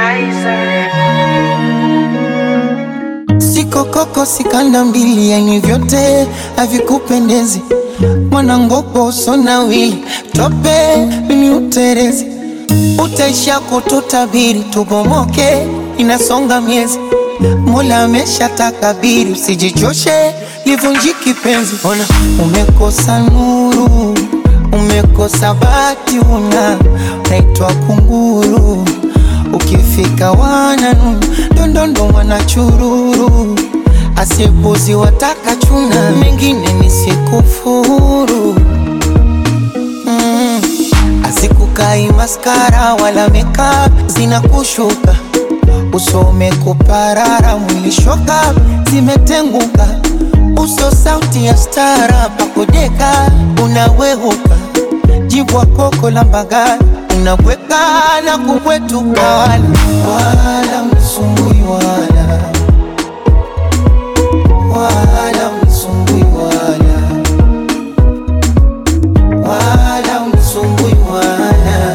Sikokoko sikanda mbili, yani vyote havikupendezi. Mwanangopo sonawili tope mimi uterezi, utaisha kututabiri tubomoke, inasonga miezi. Mola amesha takabiri, usijichoshe livunjiki penzi. Ona umekosa nuru, umekosa bati, una naitwa kunguru ukifika wananu ndondondo wanachururu asibuzi wataka chuna mengine nisikufuru mm. Azikukai maskara wala makeup zinakushuka usome kuparara mwili shoka zimetenguka uso sauti ya stara pakodeka unawehuka jibwa koko la mbagala unabweka na kubwetuka wala wala msumbui wala wala msumbui wala wala msumbui wala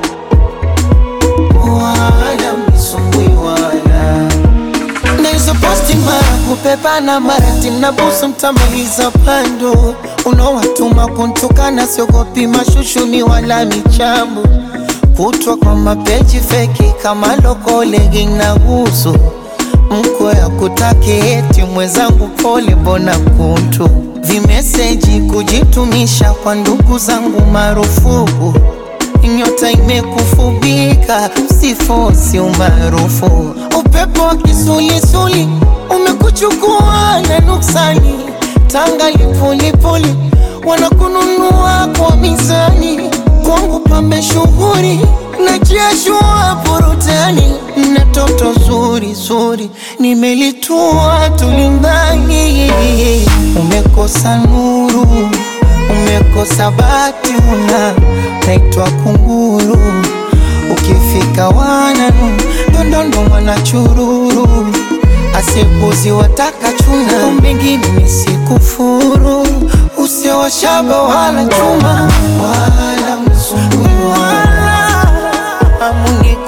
wala msumbui wala na hizo posti mara kupepana mara tinabusu mtamaliza pando unaowatuma kuntukana siogopi mashushuni wala michambo kutwa kwa mapeji feki kama lokolegi na gusu mko ya kutaki eti mwenzangu pole mbona kuntu vimeseji kujitumisha kwa ndugu zangu marufuku nyota imekufubika sifosi umaarufu upepo wa kisulisuli umekuchukua na nuksani tanga lipulipuli wanakununua kwa mizani kwangu pambe shughuri na jeshua burutani na toto zuri zuri nimelitua tulingani umekosa nuru umekosa bati una naitwa kunguru ukifika wananu ndondondo wanachururu asibuzi wataka chuna mbingine nisikufuru usiowashaba wala chuma wala msumbui wala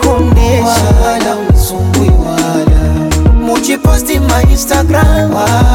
amunikondesha wala msumbui wala mujiposti ma instagram wala